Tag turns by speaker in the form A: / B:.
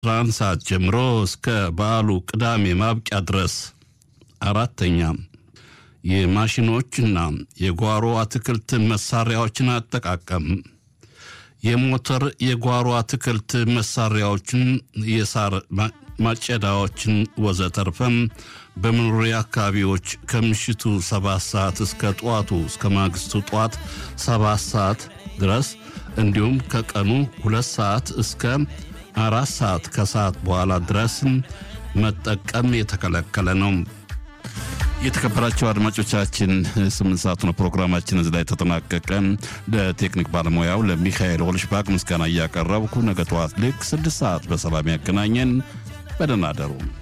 A: 11 ሰዓት ጀምሮ እስከ በዓሉ ቅዳሜ ማብቂያ ድረስ። አራተኛ የማሽኖችና የጓሮ አትክልት መሳሪያዎችን አጠቃቀም የሞተር የጓሮ አትክልት መሳሪያዎችን፣ የሳር ማጨዳዎችን ወዘተርፈም በመኖሪያ አካባቢዎች ከምሽቱ ሰባት ሰዓት እስከ ጠዋቱ እስከ ማግስቱ ጠዋት ሰባት ሰዓት ድረስ እንዲሁም ከቀኑ ሁለት ሰዓት እስከ አራት ሰዓት ከሰዓት በኋላ ድረስ መጠቀም የተከለከለ ነው። የተከበራቸው አድማጮቻችን ስምንት ሰዓት ነው ፕሮግራማችን እዚህ ላይ ተጠናቀቀ። ለቴክኒክ ባለሙያው ለሚካኤል ኦልሽባክ ምስጋና እያቀረብኩ ነገ ጠዋት ልክ ስድስት ሰዓት በሰላም ያገናኘን። በደህና አደሩ።